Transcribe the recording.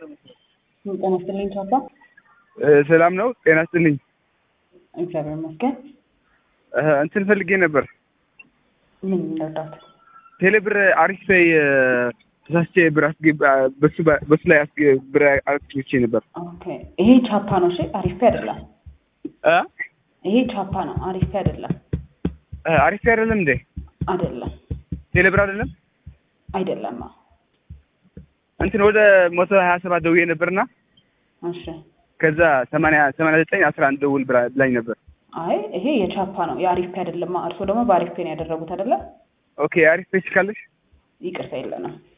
ጤና ይስጥልኝ ቻፓ። ሰላም ነው። ጤና ይስጥልኝ። እግዚአብሔር ይመስገን። እንትን ፈልጌ ነበር። ምን እንርዳት? ቴሌብር አሪፍ ላይ ተሳስቼ ብር አስገባ በሱ በሱ ላይ አስገ- ብር አስገብቼ ነበር። ኦኬ ይሄ ቻፓ ነው። እሺ አሪፌ አይደለም። እ ይሄ ቻፓ ነው። አሪፌ አይደለም። እ አሪፍ አይደለም እንዴ? አይደለም ቴሌብር አይደለም። አይደለም። እንትን ወደ መቶ ሀያ ሰባት ደውዬ ነበርና እሺ ከዛ ሰማንያ ሰማንያ ዘጠኝ አስራ አንድ ደውል ብላ- ብላኝ ነበር። አይ ይሄ የቻፓ ነው። የአሪፌ አይደለም። እርስዎ ደግሞ በአሪፌ ነው ያደረጉት አይደለም? ኦኬ አሪፍ ፔጅ ካለሽ ይቅርታ የለንም።